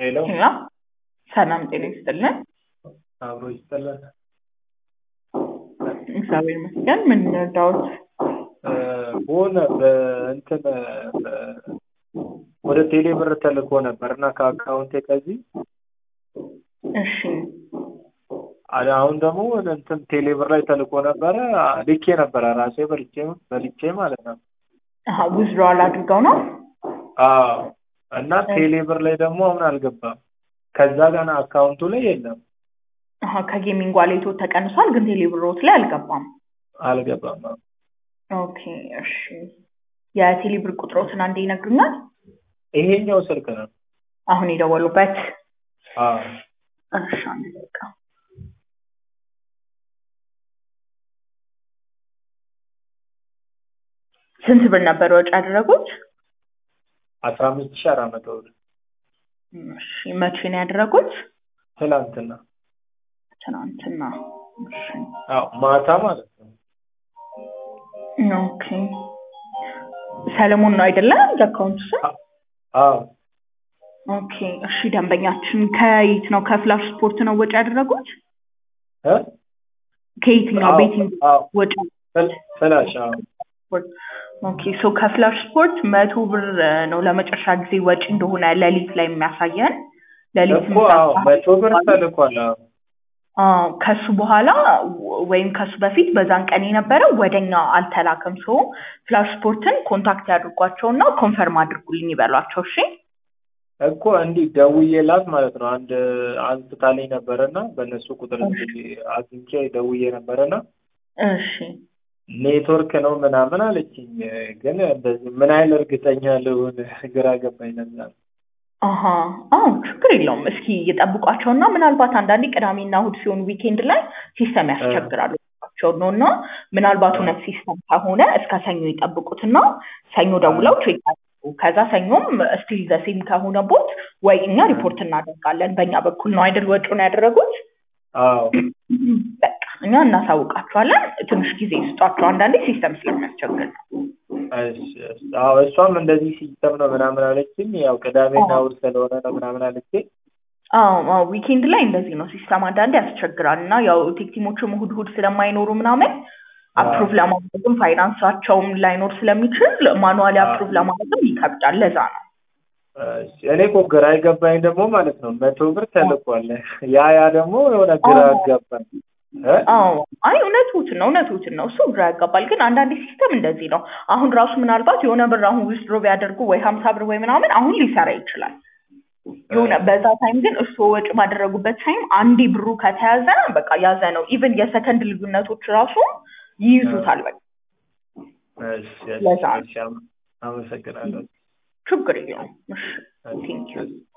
ሄሎ ሄሎ ሰላም ጤና ይስጥልን። አብሮ ይስጥልን። እግዚአብሔር ይመስገን። ምን እንርዳዎት? በሆነ በእንትን በ- ወደ ቴሌ ብር ተልኮ ነበር እና ከአካውንቴ ከዚህ እሺ አ- አሁን ደግሞ ወደ እንትን ቴሌ ብር ላይ ተልኮ ነበረ ልኬ ነበረ ራሴ በልቼ በልቼ ማለት ነው። አሀ ዊዝድሮዋል አድርገው ነው? አዎ እና ቴሌ ብር ላይ ደግሞ አሁን አልገባም። ከዛ ጋር አካውንቱ ላይ የለም አሀ ከጌሚንግ ዋሌቶ ተቀንሷል፣ ግን ቴሌብሮት ላይ አልገባም። አልገባም። ኦኬ እሺ። የቴሌብር ቁጥሮትን አንዴ ይነግሩኛል? ይሄኛው ስልክ ነው። አሁን የደወሉበት? አዎ እሺ አንድ ደቂቃ። ስንት ብር ነበር ወጪ ያደረጉት? አስራ አምስት ሺህ አራት መቶ ብር እሺ መቼ ነው ያደረጉት? ትላንትና። ትናንትና። እሺ አዎ ማታ ማለት ነው። ኦኬ ሰለሞን ነው አይደለም የአካውንቱ ስም? አዎ ኦኬ እሺ ደንበኛችን ከየት ነው ከፍላሽ ስፖርት ነው ወጪ ያደረጉት? እ? ከየትኛው አዎ፣ ቤቲንግ አዎ። ወጪ ፍል- ፍላሽ አዎ ስፖርት? ኦኬ ሶ ከፍላሽ ስፖርት መቶ ብር ነው ለመጨረሻ ጊዜ ወጪ እንደሆነ ሌሊት ላይ የሚያሳየን ሌሊት እኮ አዎ መቶ ብር ተልኳል። አዎ አዎ ከሱ በኋላ ወ- ወይም ከሱ በፊት በዛን ቀን የነበረው ወደኛ አልተላከም። ሶ ፍላሽ ስፖርትን ኮንታክት ያድርጓቸውና ኮንፈርም አድርጉልኝ ይበሏቸው። እሺ እኮ እንዲህ ደውዬላት ማለት ነው። አንድ አንስታልኝ ነበረና በእነሱ ቁጥር እንግዲህ አግኝቼ ደውዬ ነበረና እሺ ኔትወርክ ነው ምናምን አለችኝ። ግን እንደዚህ ምን ያህል እርግጠኛ ልሁን ግራ ገባኝ። ለዛ ነው። አሀ አዎ ችግር የለውም። እስኪ ይጠብቋቸውና ምናልባት አንዳንዴ ቅዳሜና እሑድ ሲሆኑ ዊኬንድ ላይ ሲስተም ያስቸግራሉ ቸው ነው እና ምናልባት እውነት ሲስተም ከሆነ እስከ ሰኞ ይጠብቁትና ሰኞ ደውለው ቼክ ያድርጉ። ከዛ ሰኞም ስቲል ዘሴም ከሆነ ቦት ወይ እኛ ሪፖርት እናደርጋለን። በእኛ በኩል ነው አይደል ወጪውን ያደረጉት። አዎ በቃ እኛ እናሳውቃቸዋለን። ትንሽ ጊዜ ስጧቸው። አንዳንዴ ሲስተም ስለሚያስቸግር ነው። እሺ፣ እሺ። አዎ እሷም እንደዚህ ሲስተም ነው ምናምን አለችኝ። ያው ቅዳሜና እሑድ ስለሆነ ነው ምናምን አለችኝ። አዎ አዎ ዊኬንድ ላይ እንደዚህ ነው ሲስተም አንዳንዴ ያስቸግራል እና ያው ቴክቲሞቹም እሑድ እሑድ ስለማይኖሩ ምናምን አፕሩቭ ለማድረግም ፋይናንሳቸውም ላይኖር ስለሚችል ማኑዋሊ አፕሩቭ ለማድረግም ይከብዳል። ለዛ ነው። እሺ፣ እኔ እኮ ግራ የገባኝ ደግሞ ማለት ነው መቶ ብር ተልኳል። ያ ያ ደግሞ የሆነ ግራ አዎ። አጋባኝ። እ? አዎ አይ እውነቱን ነው እውነቱን ነው። እሱ ግራ ያጋባል። ግን አንዳንዴ ሲስተም እንደዚህ ነው። አሁን ራሱ ምናልባት የሆነ ብር አሁን ዊዝድሮ ቢያደርጉ ወይ ሀምሳ ብር ወይ ምናምን አሁን ሊሰራ ይችላል። የሆነ በዛ ታይም ግን እሱ ወጪ ባደረጉበት ታይም አንዴ ብሩ ከተያዘ በቃ ያዘ ነው። ኢቨን የሰከንድ ልዩነቶች ራሱ ይይዙታል። በቃ እሺ፣ እሺ፣ ለዛ ነው። እሺ፣ አመ- አመሰግናለሁ። ችግር የለውም። እሺ ቴንኪው እሺ።